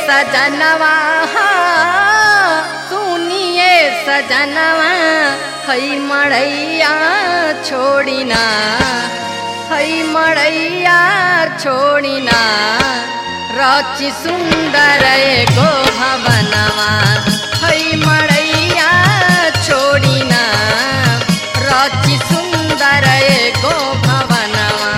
सजनवा हाँ, सुनिए सजनवा हई मड़ैया छोड़िना हई मड़ैया छोड़िना रचि सुंदर एगो भवनवा हई मड़ैया छोड़िना रचि सुंदर एगो भवनवा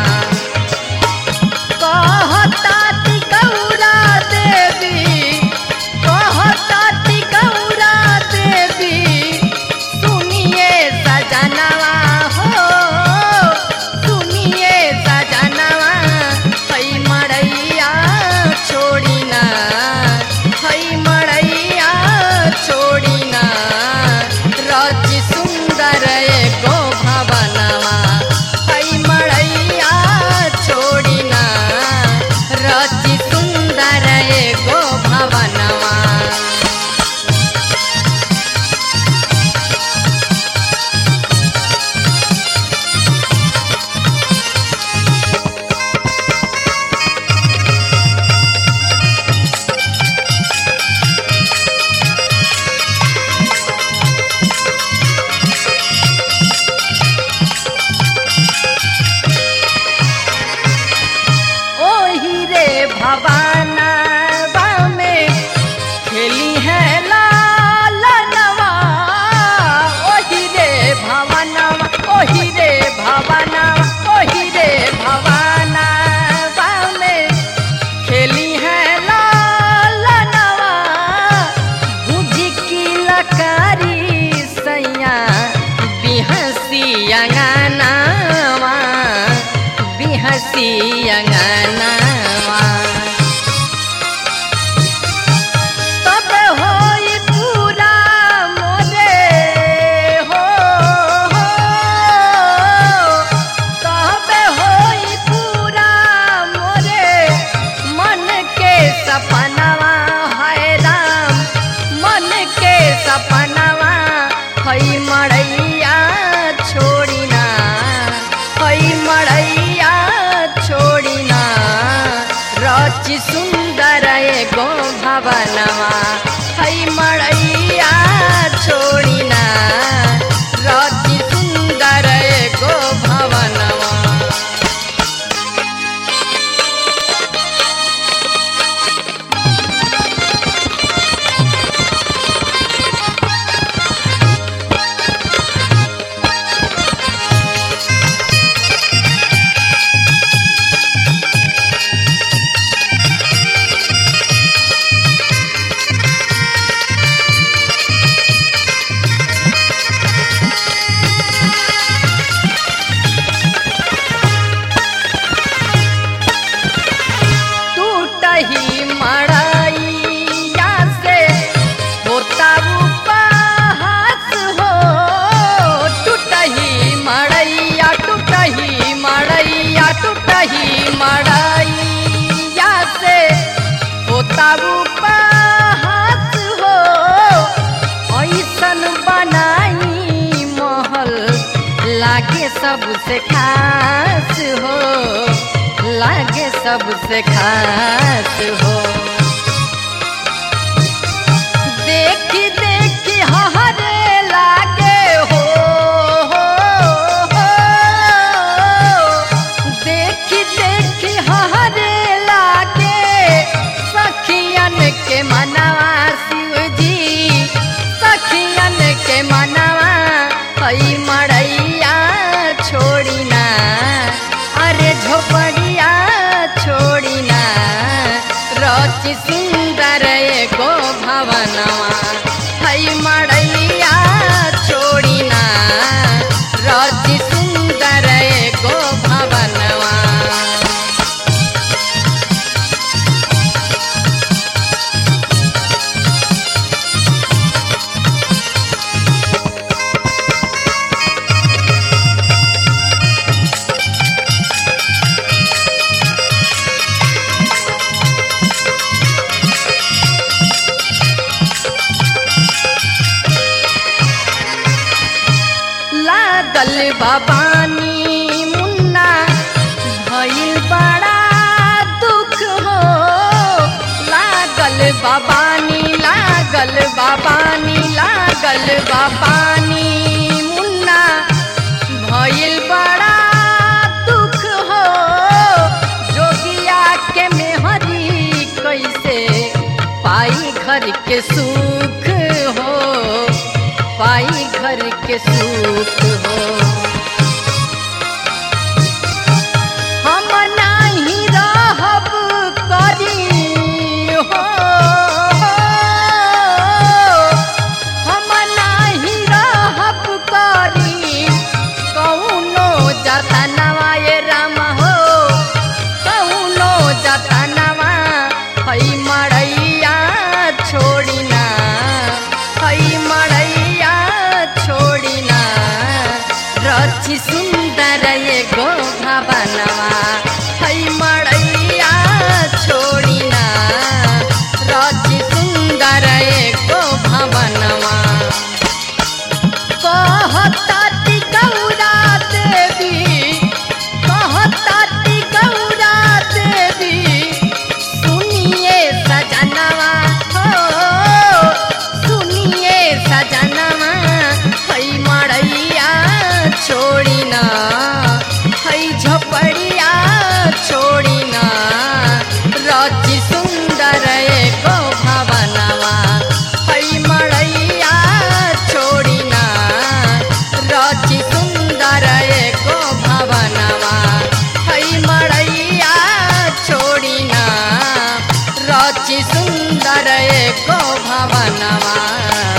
कहताति गौरा देवी कहताति गौरा देवी सुनिए सजनवा हो सुनिए सजनवा हई मड़ैया छोड़िना हई मड़ैया छोड़िना रचि सुंदर एगो भवनवा हई मड़ैया छोड़िना रचि सुंदर एगो भवनवा ओही रे भवानवा में खेली है लाल नवा ओही रे भवनवा ओही रे भवनवा ओही रे भवानवा में खेली है लाल नवा बुझी की लकारी सैया बिहसी अंगनावा बिहसी अंगनावा तब होई पूरा मोरे हो हो तब होई पूरा मोरे मन के सपनवा है राम मन के सपनवा हई मड़ैया छोड़िना हई मड़ैया छोड़िना रचि सुंदर एगो भवनवा हई मड़ैया छोड़िना रचि सुंदर एगो भवनवा टूटही मड़ैया से होता उपहास हो टूटही मड़ैया टूटही मड़ैया टूटही मड़ैया से होता उपहास हो ऐसन बनाई महल लागे सबसे खास हो लागे सबसे खास हो देखी देखी हरे लागे हो हो, हो। देखी देखी हरे लागे सखियन के मनवा शिव जी सखियन के मनवा हई मड़ैया छोड़िना अरे झोपड़िया छोड़िना रचि सुंदर एगो भवनवा हई मड़ैया छोड़िना रचि सुंदर एगो भवनवा लागल बाबानी मुन्ना भइल बड़ा दुख हो लागल बाबानी लागल बा पानी मुन्ना भइल बड़ा दुख हो जोगिया के मेहरी कैसे पाई घर के सुख हो पाई घर के सुख हो हम नाही रहब करी हो हम नाही रहब करी कौनो जतनवा ये राम हो कौनो जतनवा हई मड़ैया छोड़िना हई मड़ैया छोड़िना रची सुंदर ये गो भवनवा हई मड़ैया छोड़िना रची सुंदर ये गो भवनवा कहताती गौरा देवी कहताती गौरा देवी सुनिए सजनवा हो सुनिए सजनवा हई मड़ैया छोड़िना हई झपड़िया छोड़िना रची सुंदर एको भवनवा हई मड़ैया छोड़िना रची सुंदर एको भवनवा हई मड़ैया छोड़िना रची सुंदर एको भवनवा